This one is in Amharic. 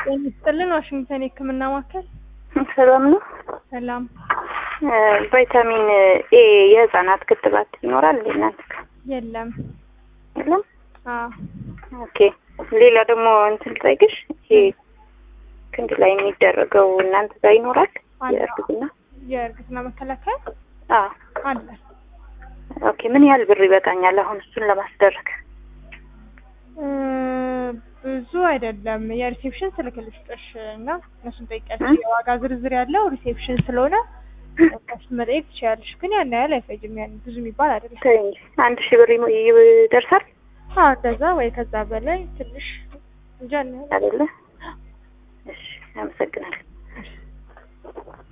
ጤና ይስጥልን ዋሽንግተን የህክምና ማዕከል ሰላም ነው። ሰላም ቫይታሚን ኤ የህፃናት ክትባት ይኖራል እንዴ እናንተ ጋር? የለም የለም። አዎ ኦኬ። ሌላ ደግሞ እንትን ልጠይቅሽ፣ ይሄ ክንድ ላይ የሚደረገው እናንተ ጋር ይኖራል? አለ። የእርግዝና የእርግዝና መከላከያ አዎ። አለ ኦኬ። ምን ያህል ብር ይበቃኛል አሁን እሱን ለማስደረግ? እ ብዙ አይደለም የሪሴፕሽን ስልክ ልስጥሽ እና እነሱን ጠይቂያቸው እ? የዋጋ ዝርዝር ያለው ሪሴፕሽን ስለሆነ እነሱን መጠየቅ ትችያለሽ ግን ያን ያህል አይፈጅም ያን ብዙ የሚባል አይደለም ተይ እንጂ አንድ ሺህ ብር ይሞ- ይደርሳል አዎ እንደዛ ወይ ከዛ በላይ ትንሽ እንጃ ያን ያህል አይደለ? እሺ፣ አመሰግናለሁ።